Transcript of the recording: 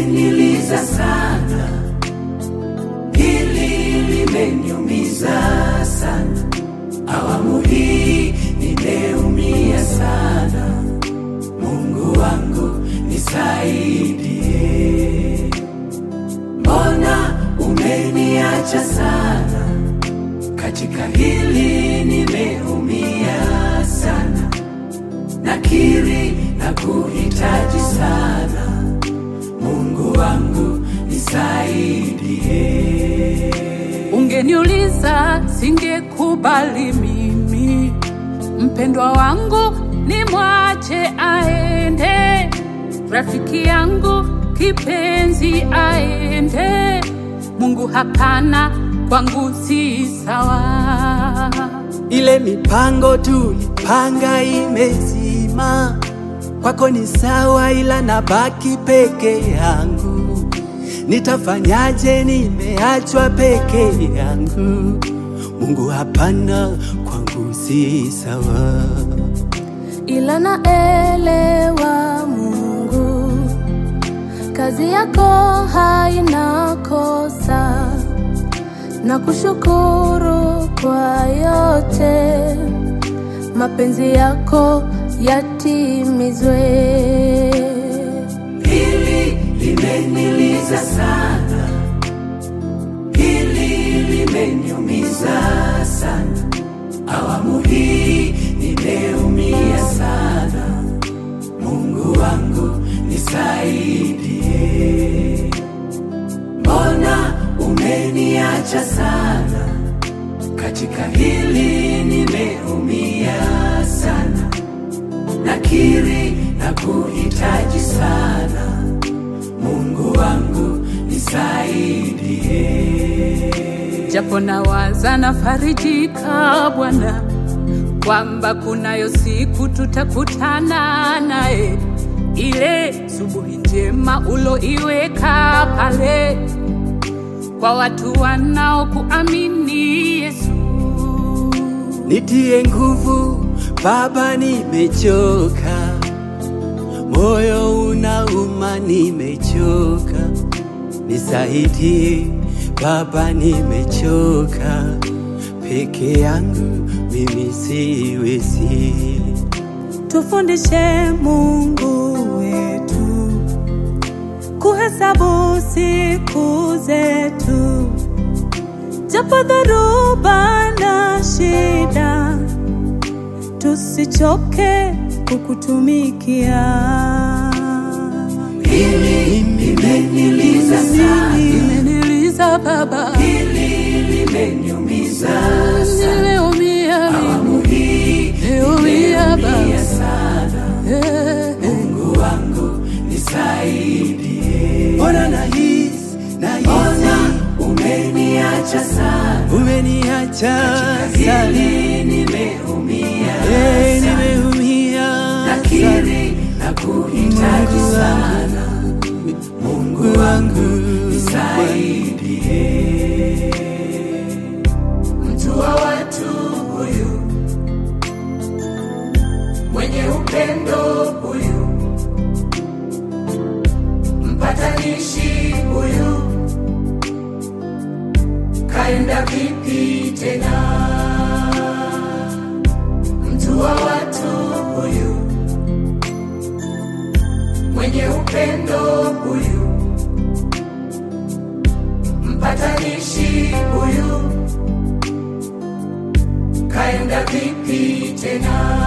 limeniliza sana, hili limeniumiza sana, awamu hii nimeumia sana. Mungu wangu nisaidie, mbona umeniacha sana? Katika hili nimeumia sana, nakiri na kuhitaji sana. Mungu wangu nisaidie. Ungeniuliza singekubali mimi, mpendwa wangu nimwache aende, rafiki yangu kipenzi aende. Mungu hapana, kwangu si sawa. Ile mipango tulipanga imezima, kwako ni sawa, ila nabaki peke yangu. Nitafanyaje? Nimeachwa peke yangu. Mungu hapana, kwangu si sawa. ila naelewa Mungu, kazi yako haina kosa, na kushukuru kwa yote, mapenzi yako yatimizwe. Hili limeniliza sana, hili limeniumiza sana, awamu hii nimeumia sana. Mungu wangu nisaidie, mbona umeniacha sana? Katika hili nimeumia sana, nakiri na kuhitaji sana. Mungu wangu nisaidie. japo nawaza nafarijika Bwana kwamba kunayo siku tutakutana naye, ile subuhi njema uloiweka pale kwa watu wanaokuamini Yesu. Nitie nguvu Baba, nimechoka, moyo unauma, nimechoka. Nisaidie Baba, nimechoka, peke yangu mimi siwezi. Tufundishe Mungu wetu kuhesabu siku zetu, japo dharuba na shida, tusichoke kukutumikia. Hili limeniliza sana, Imeniliza Baba, hili limeniumiza sana, nimeumia mimi, awamu hii nimeumia Baba. nimeumia sana. Eh, eh. Mungu wangu nisaidie, Mbona nahisi nahisi mbona umeniacha sana? umeniacha sana, Hili nimeumia Eh, sana, nimeumia sana. nakiri na kuhitaji sana. Mungu wangu nisaidie, mtu wa watu huyu mwenye upendo huyu, mpatanishi huyu, kaenda vipi tena? Mtu wa watu huyu mwenye upendo huyu, mpatanishi huyu, kaenda vipi tena?